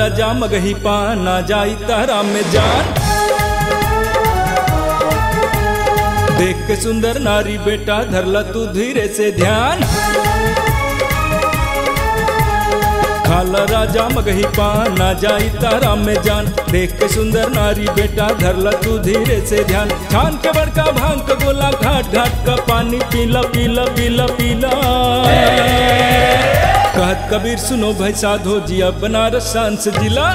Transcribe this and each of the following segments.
राजा मगही पाना जाई तारा में जान देख के सुंदर नारी बेटा धरला तू धीरे से ध्यान खाला राजा मगही पाना जाई तारा में जान देख के सुंदर नारी बेटा धरला तू धीरे से ध्यान छान के बड़का भांग का गोला घाट घाट का पानी पीला पीला पीला पीला कहत कबीर सुनो भाई साधो जिया बनारस सांस जिला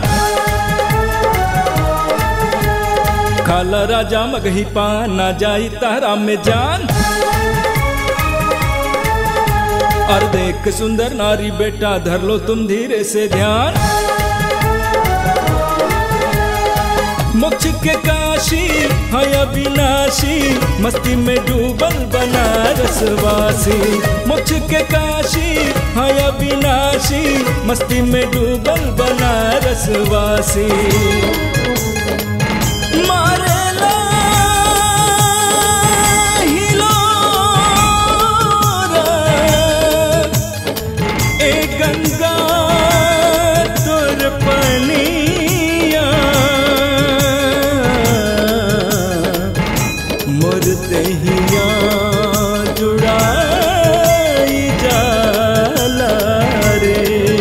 खाला राजा मगही पाना जाई तारा में जान और देख सुंदर नारी बेटा धर लो तुम धीरे से ध्यान मोक्ष के काशी है अविनाशी मस्ती में डूबल बनारस वासी मोक्ष के काशी है अविनाशी मस्ती में डूबल बनारस वासी मारेला हिलोरा ए गंगा तोर पनिया मोर दहिया जुड़ाई जाला रे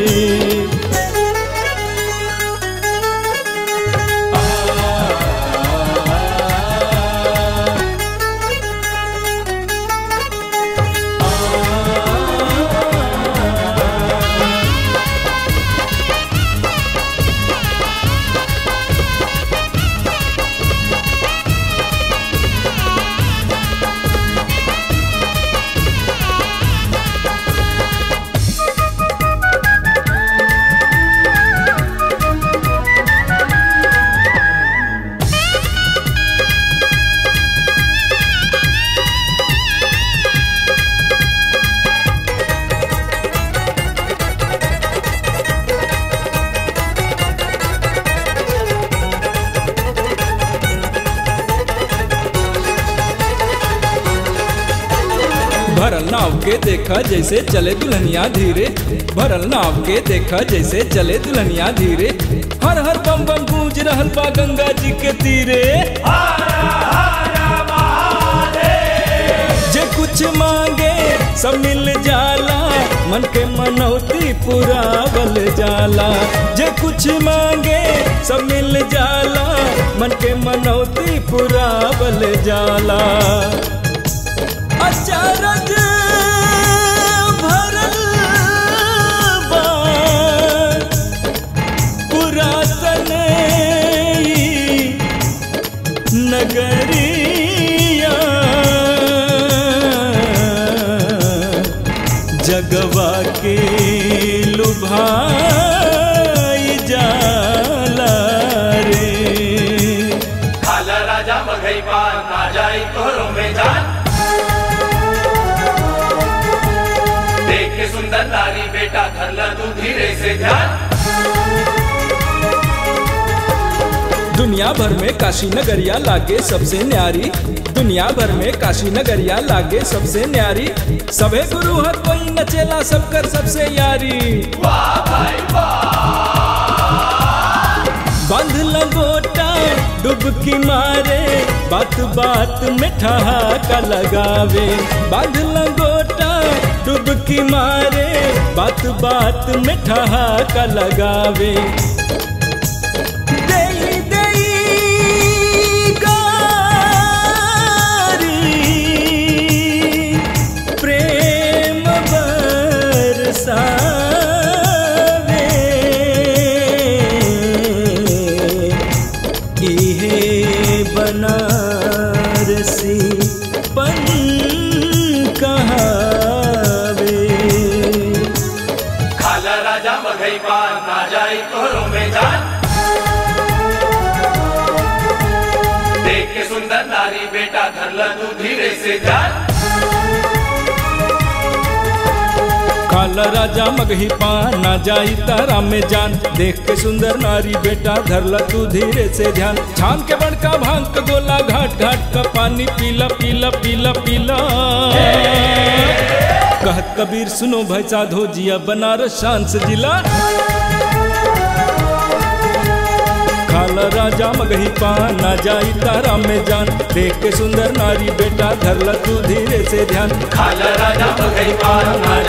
भरल नाव के देखा जैसे चले दुल्हनिया धीरे भरल नाव के देखा जैसे चले दुल्हनिया धीरे हर हर बम बम गूंज रहल बा गंगा जी के तीरे जे कुछ मांगे सब मिल जाला मन के मनौती पुरावल जाला जे कुछ मांगे सब मिल जाला मन के मनौती पुरावल जाला अचारज भरल बा पुरातन ई नगरिया जगवा के लुभाई जाला रे खाला राजा मगई पान ना जाई तोहरों में जान देख के सुंदर नारी बेटा धर ला तू धीरे से ध्यान दुनिया भर में काशी नगरिया लागे सबसे न्यारी दुनिया भर में काशी नगरिया लागे सबसे न्यारी सभे गुरु हर कोई नचेला सबकर सबसे यारी वाह भाई बंध लगोटा डुबकी मारे बात बात में ठहाका लगावे बंध लगोटा डुबकी मारे बात बात में ठहाका लगावे देई देई गारी प्रेम बरसावे इहे बनारसी पन कहावे खाला राजा मगई पान ना जाई तोहरों में जान देख के सुंदर नारी बेटा धर ला तू धीरे से ध्यान काला राजा मगही पाना जाई तारा में जान देख के सुंदर नारी बेटा धरला तू धीरे से ध्यान छान के बड़का भांग का गोला घाट घाट का पानी पीला पीला पीला पीला कहत कबीर सुनो भाई साधो जिया बनारस शांस जिला खाला राजा मगही पान ना जाई तारा में जान देख के सुंदर नारी बेटा धरला तू धीरे से ध्यान खाला राजा मगई पान ना